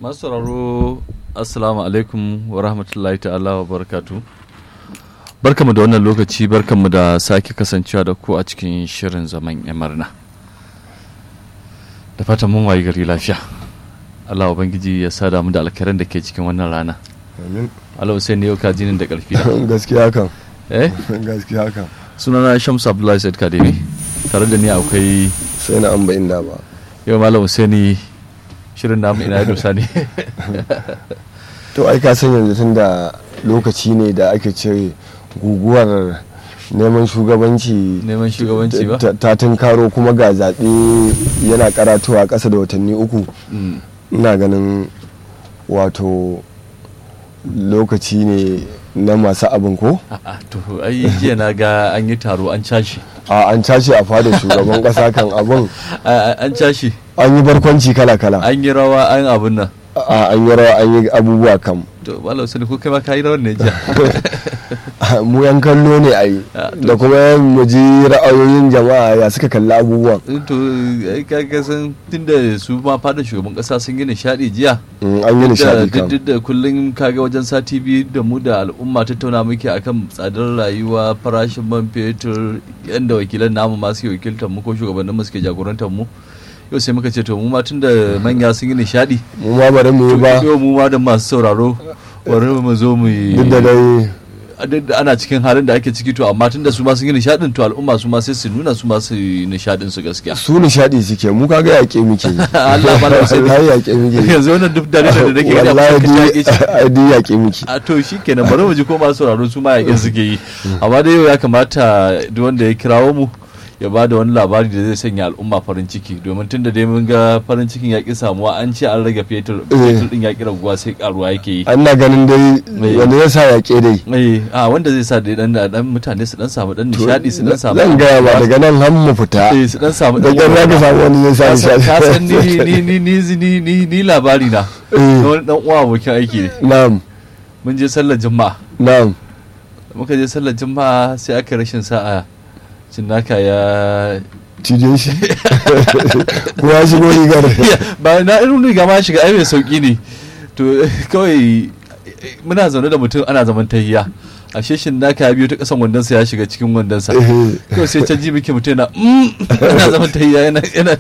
masu sauraro assalamu alaikum wa rahmatullahi ta'ala wa barakatu barkamu da wannan lokaci barkamu da sake kasancewa da ku a cikin shirin zaman yamarna da fatan mun wayi gari lafiya Allah ubangiji ya sada mu da alkaran da ke cikin wannan rana amin Allah Hussein ne yau ka jinin da karfi da gaskiya kan eh gaskiya kan sunana Shamsu Abdullahi Said Kademi tare da ni akwai sai na an ba inda ba yau Malam Husaini shirin namu ina ya dosa ne to ai ka san yanzu tun da lokaci ne da ake ce guguwar neman shugabanci neman shugabanci ba ta- ta tunkaro kuma ga zaɓe yana karatowa ƙasa da watanni uku Mm. ina ganin wato lokaci ne na masu abin ko A'a, to ai jiya na ga an yi taro an cashi a an tashi a fada shugaban ƙasa kan abin A- a- an cashi an yi barkwanci kala-kala an yi rawa an abun nan a an yi rawa an yi abubuwa kam to malam sani ko kai ma ka yi rawar ne jiya mu yan kallo ne a yi Ah, to- da kuma mu ji ra'ayoyin jama'a ya suka kalli abubuwan to ai ka ga san tunda su ma fada shugaban kasa sun yi nishadi jiya Mm, an yi Duk da- nishadi kam duk da kullum kaga wajen sati biyu da mu da al'umma tattauna muke akan tsadar rayuwa farashin man fetur yadda wakilan namu ma suke wakiltar mu ko shugabannin mu suke jagorantar mu yau sai muka ce to mu ma tunda manya sun yi nishadi mu ma bari mu yi ba yau mu ma da masu sauraro bari mu zo mu yi duk da dai duk da ana cikin halin da ake ciki to amma tunda su ma sun yi nishadin to al'umma su ma sai su nuna su ma su yi nishadin su gaskiya su nishadi suke mu kaga yaƙe muke yi. Allah ba da sai wallahi yaƙe muke yi. yanzu wannan duk da da nake gani wallahi a duk cikin ai duk yaƙe muke a to shi kenan bari mu ji ko masu sauraro su ma yaƙin suke yi amma dai yau ya kamata duk wanda ya kirawo mu ya ba da wani labari da zai sanya al'umma farin ciki domin tunda dai mun ga farin cikin yaƙi samuwa an ce an rage fetur fetur din yaƙi raguwa sai karuwa yake yi an na ganin dai Me? wanda ya sa yaƙe dai eh a wanda zai sa dai dan dan mutane su dan samu dan nishadi su dan samu zan gaya ba daga nan har mu fita eh su dan samu da dan ƙyar za ka samu wani zai ka sa san ka san ni nishadi ni ni ni ni ni ni labari na Eh. na wani dan uwa abokin aiki ne na'am mun je sallar juma'a na'am muka je sallar juma'a sai aka rashin sa'a cinnaka ya cije shi ko ya shigo rigar ba na irin riga ma shiga ai mai sauki ne to kawai muna zaune da mutum ana zaman tahiya ashe shin naka ya biyo ta kasan wandonsa ya shiga cikin wandonsa kawai sai can ji muke mutum yana "Mm," ana zaman tahiya yana yana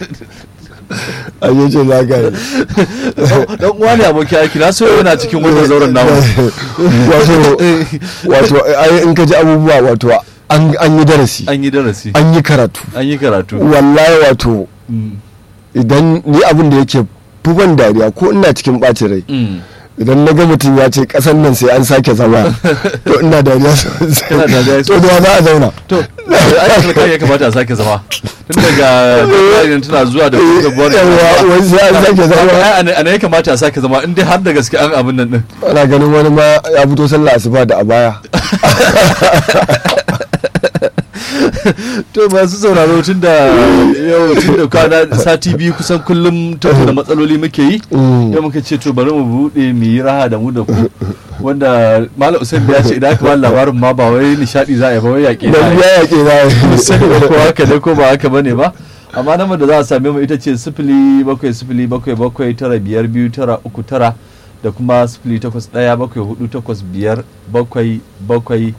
a yi ce za ka yi dan uwa ne abokin aiki na so yana cikin wannan zauren namu wato wato ai in ka ji abubuwa wato an an yi darasi an yi darasi an yi karatu an yi karatu wallahi wato Mm, idan ni abin da yake buban dariya ko ina cikin ɓacin rai mm. idan na ga mutum ya ce ƙasan nan sai an sake zama to ina dariya sosai Ina dariya to da za a zauna to ai kai ya kamata a sake zama tun daga tsarin tana zuwa da kuma buwar yawa wai sai an sake zama a ne ya kamata a sake zama in dai har da gaske an abin nan din ana ganin wani ma ya fito sallah asuba da abaya to masu sauraro tun da yau tun da kwana sati biyu kusan kullum tattauna matsaloli muke yi yau muka ce to bari mu buɗe mu yi raha da mu da ku wanda malam usain ya ce idan aka ba labarin ma ba wai nishadi za a yi ba wai yaƙe dan za a yi ya yake na sani ba ko haka ne ko ba haka bane ba amma namar da za a same mu ita ce sifili bakwai sifili bakwai bakwai tara biyar biyu tara uku tara da kuma sifili takwas ɗaya bakwai hudu takwas biyar bakwai bakwai